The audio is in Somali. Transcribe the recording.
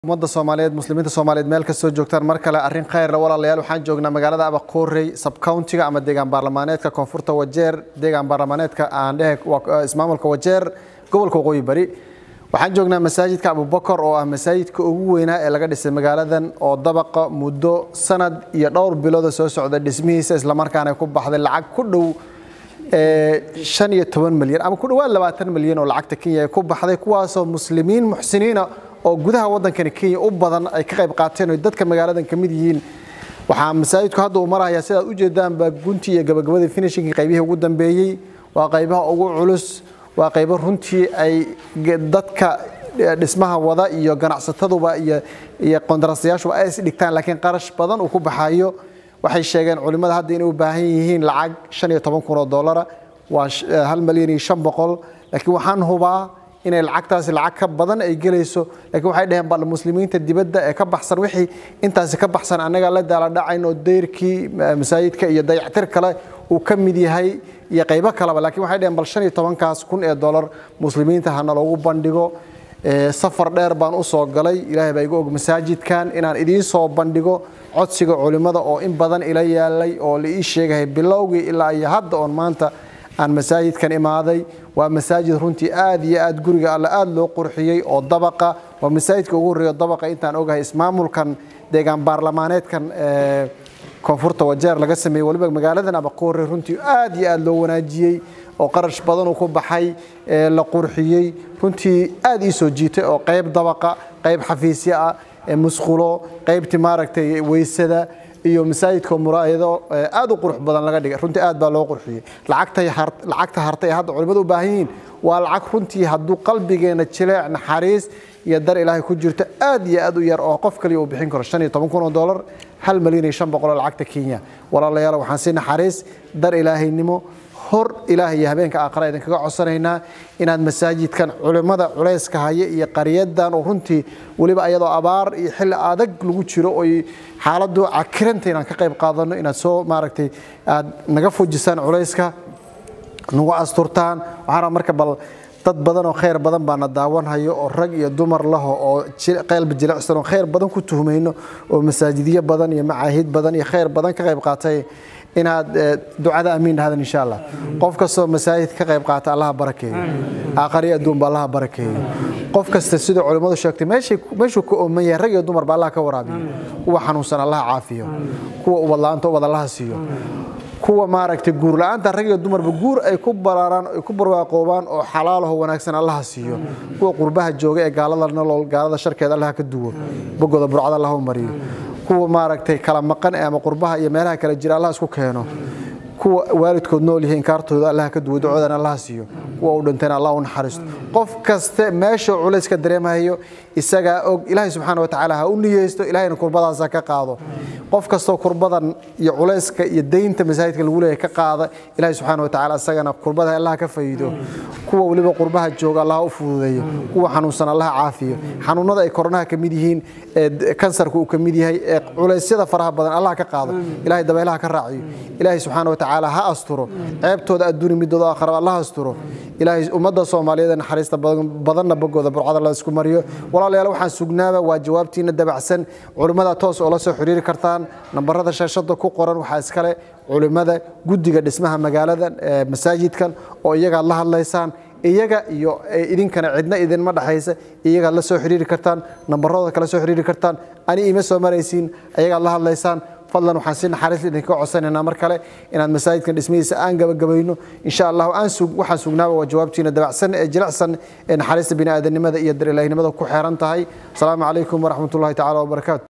ummadda soomaaliyeed muslimiinta soomaaliyeed meel kastoo joogtaan mar kale arrin khayrle walaalayaal waxaan joognaa magaalada abakoorey sabcountiga ama deegaan baarlamaaneedka koonfurta wajeer deegaan baarlamaaneedka aan dhehe ismaamulka wajeer gobolka waqooyi bari waxaan joognaa masaajidka abubakar oo ah masaajidka ugu weynaa ee laga dhisay magaaladan oo dabaqa muddo sanad iyo dhowr bilooda soo socda dhismihiisa islamarkaana ku baxday lacag ku dhow shan iyo toban milyan ama ku dhawaad labaatan milyan oo lacagta kenya ku baxday kuwaasoo muslimiin muxsiniina oo gudaha waddankani kenya u badan ay ka qayb qaateen oo dadka magaaladan ka mid yihiin waxaa masaajidku hadda uu marahayaa sidaad ujeedaanba guntii iyo gabagabadii finishingii qaybihii ugu dambeeyey waa qaybaha ugu culus waa qaybo runtii ay dadka dhismaha wada iyo ganacsataduba iyo qondarastayaashuba ay is dhigtaan laakiin qarash badan uu ku baxayo waxay sheegeen culimmada hadda inay u baahan yihiin lacag shan iyo toban kun oo dollara waa hal malyan iyo shan boqol laakiin waxaan hubaa inay lacagtaasi lacag ka badan ay gelayso laakiin waxay dhaheen bal muslimiinta dibadda ee ka baxsan wixii intaasi ka baxsan annaga la daaladhacayn oo dayrkii masaajidka iyo dayactir kale uu ka mid yahay iyo qaybo kaleba laakiin waxay dhaheen bal shan iyo tobankaas kun ee dollar muslimiinta hana loogu bandhigo safar dheer baan u soo galay ilaahay baa igu og masaajidkan inaan idiin soo bandhigo codsiga culimmada oo in badan ila yaalay oo la ii sheegahay bilowgii ilaa iyo hadda oon maanta aan masaajidkan imaaday waa masaajid runtii aad iyo aad guriga alle aad loo qurxiyey oo dabaqa waa masaajidka ugu horreeyo dabaqa intaan ogahay ismaamulkan deegaan baarlamaaneedkan koonfurta wajeer laga sameeyey waliba magaaladan abakoore runtii aad iyo aad loo wanaajiyey oo qarash badan uu ku baxay la qurxiyey runtii aad ii soo jiitay oo qayb dabaqa qayb xafiisyo ah musqulo qaybtii maaragtay weysada iyo masaajidka muraayado aad u qurux badan laga dhigay runtii aad baa loo qurxiyey lacagta hartay ee hadda culimmadu u baahan yihiin waa lacag runtii hadduu qalbigeena jileec naxariis iyo dar ilaahay ku jirto aad iyo aad u yar oo qof kaliya uu bixin karo shan iyo toban kun oo dollar hal malyan iyo shan boqol oo lacagta kenya walaalayaal waxaan si naxariis dar ilaahaynimo hor ilaahay iyo habeenka aakhira idinkaga codsanaynaa inaad masaajidkan culimmada culayska haya iyo qaryadan oo runtii weliba ayadoo abaar iyo xilli adag lagu jiro oy xaaladdu cakiranta inaan ka qayb qaadano inaad soo maaragtay aad naga fujisaan culayska nagu asturtaan waxaana marka bal dad badan oo khayr badan baana daawanhayo oo rag iyo dumar laho oo qalbi jilicsan oo khayr badan ku tuhmayno oo masaajidyo badan iyo macaahid badan iyo khayr badan ka qayb qaatay inaad ducada amiin dhahdan insha allah qof kastoo masaajid ka qayb qaata allaha barakeeyo aakhariyo adduunba allaha barakeeyo qof kasta sida culimmadu sheegtay meeshuu ka ooman yahay rag iyo dumarba allah ka waraabiyo kuwa xanuunsan allaha caafiyo kuwa ubadla-aanta ubad allaha siiyo kuwa maaragtay guur la-aanta rag iyo dumarba guur ay ku baraaraan ay ku barwaaqoobaan oo xalaalaho wanaagsan allaha siiyo kuwa qurbaha jooga ee gaalada nolol gaalada sharkeeda allaha ka duwo bogooda burcada allaha u mariyo kuwa maaragtay kala maqan ama qurbaha iyo meelaha kala jira allah isku keeno kuwa waalidkood nool yihiin kaartooda allah ka duwo ducoodana allah siiyo kuwa u dhintayna allah u naxariisto qof kaste meesha culayska dareemahayo isagaa og ilaahay subxaana wa tacaala ha u niyeysto ilahayna kurbadaasa ka qaado qof kastoo kurbadan iyo culayska iyo daynta masaajidka lagu leeyahay ka qaada ilaahay subxaana wa tacaala isagana kurbada allah ka faydo kuwa weliba qurbaha jooga allah u fududeeyo kuwa xanuunsan allah caafiyo xanuunada ay koronaha ka mid yihiin ee kansarka uu ka mid yahay ee culaysyada faraha badan allah ka qaado ilaahay dabaylaha ka raaciyo ilaahay subxaana wa tacaala ha asturo ceebtooda adduuni midooda aakhiraba allah asturo ilaahay ummadda soomaaliyeed ee naxariista badanna bogooda burcada la isku mariyo walaalayaal waxaan sugnaaba waa jawaabtiina dabacsan culimmada toos oo la soo xiriiri kartaan nambarada shaashada ku qoran waxaa iskale culimmada guddiga dhismaha magaalada masaajidkan oo iyagaad la hadlaysaan iyaga iyo idinkana cidna idinma dhexaysa iyagaad la soo xiriiri kartaan nambarooda kala soo xiriiri kartaan ani ima soo maraysiin ayagaad la hadlaysaan fadlan waxaan si naxariis idinkaga codsanaynaa mar kale inaad masaajidkan dhismihiisa aan gabagabayno insha allah waxaan sugnaaba waa jawaabtiina dabacsan ee jilicsan ee naxariista bini'aadanimada iyo dar ilaahnimada ku xeeran tahay asalaamu calaykum waraxmatullahi tacala wabarakaatu